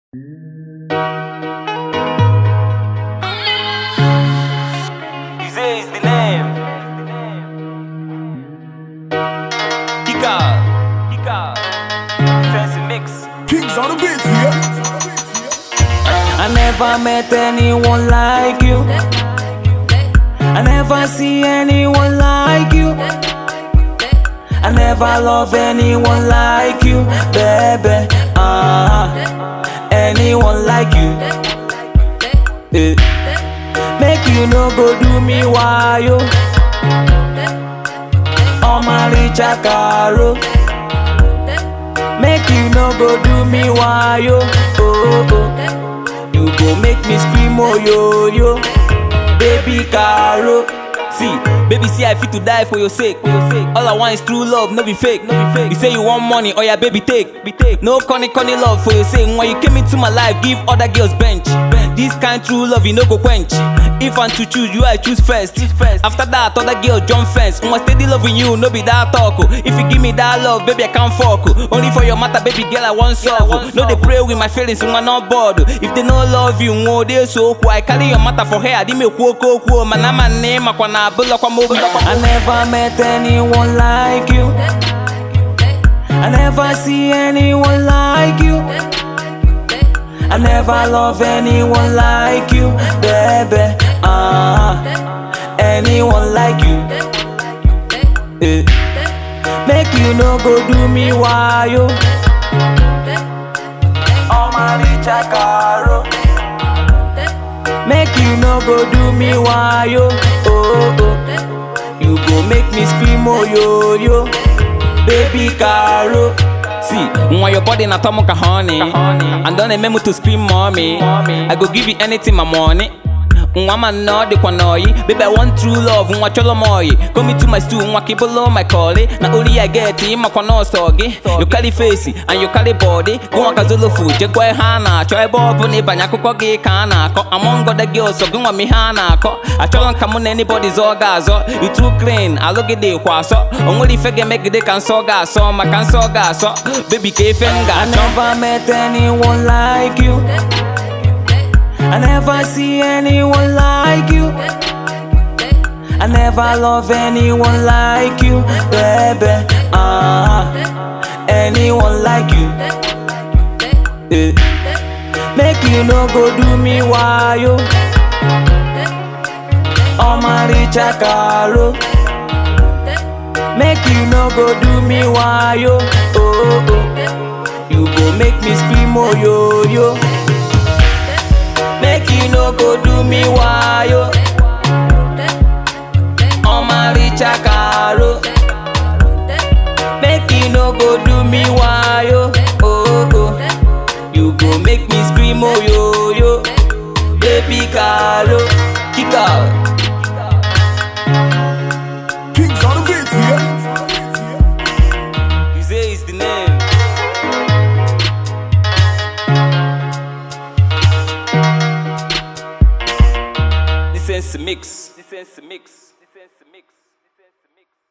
Easy is the name. Kika, Kika, fancy mix. Kings on the beat, yeah. I never met anyone like you. I never see anyone like you. I never love anyone like you, baby. Ah, anyone like you. Eh. Make you no go do me why yo. On my Richard Caro. Make you no go do me why yo. Oh, oh. You go make me scream oh yo yo. Baby Caro. See, baby, see I fit to die for your sake. For your sake. All I want is true love, no be fake, no be fake. You say you want money, oh yeah, baby, take, be take. No corny corny love for your sake. When you came into my life, give other girls bench. This kind true love, you no go quench. If I'm to choose, you I choose first. first. After that, other girl jump fence. When steady loving you, no be that talk. oh. If you give me that love, baby, I can't fuck. oh. Only for your matter, baby girl, I want solve. oh. No, they pray with my feelings, when I'm not bored. oh. If they no love you, no, they so cool. I carry your matter for her, I did me cool, cool, cool. Man, I'm a name, I wanna build up a move. I never met anyone like you. I never see anyone like you. I never love anyone like you, baby. Ah, anyone like you. Eh. Make you no go do me why yo. Oh my Richard Caro. Make you no go do me why yo. Oh oh. You go make me scream oh yo yo. Baby Caro. See, when your body na tomo ka honey, and don't remember to scream mommy. I go give you anything my money. Nwa ma no de kwa noyi Baby I want true love Nwa cholo moyi Come to my stool Nwa keep below my calling Na only I get Ima kwa no sogi You carry face And you carry body Go waka zolo food Je kwa hana Choy bobo ni banya kuko gi kana ko Among other girls So gwa mi hana ko I cholo kamu na anybody's orgasm You too clean I look at the kwaso Only fege make the can soga so Ma can soga so Baby kefenga I never met anyone like you I never see anyone like you. I never love anyone like you, baby. Ah, anyone like you. Eh. Make you no go do me why yo. Oh my Richard Caro. Make you no go do me why yo. Oh oh. You go make me scream oh yo yo. Make you no go do me why yo. On my Richard Caro. Make you no go do me why yo. Oh oh. You go make me scream oh yo yo. Baby Caro. Kick out. Kings on the beat, yeah. You say it's the name. This is mix. This is mix. This is mix.